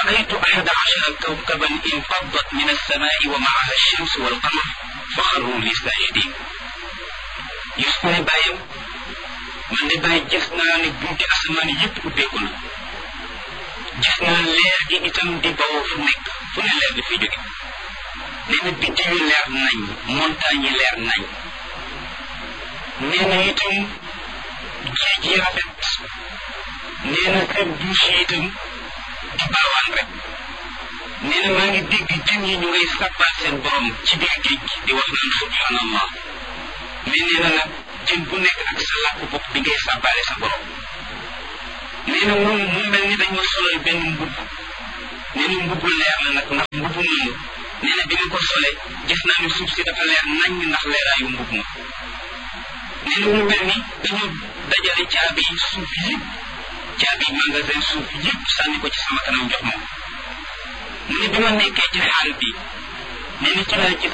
رأيت أحد عشر كوكبا انفضت من السماء ومعها الشمس والقمر فخروا لي ساجدين يسكن بايم من دي باي gis naa ne bunti asamaan yépp ubbeeku na gis naa leer gi itam di bawoo fu nekk fu ne leer di fi jóge nee na biddiw yi leer nañ montagne yi leer nañ nee na itam géej yi rafet nee na kër douche yi itam di baawaan rek nee na maa ngi dégg jën yi ñu ngay sàbbaal seen borom ci biir géej gi di wax naan subhanallah mais nee na nag jën bu nekk ak sa làkk bopp bi ngay sàbbaale sa borom nee na moom mu mel ni dañ ma solal benn mbubb nee na mbubbu leer la nag ndax mbubbu moomu nee na bi ma ko sole gis naa ne suuf si dafa leer nañ ndax leeraayu mbubb ma nee na mu mel ni dañu dajale caabi suuf yëpp caabi magasin suuf yëpp sànni ko ci sama kanam jox ma mu ne bi ma nekkee ci xaal bi nee na ci laa gis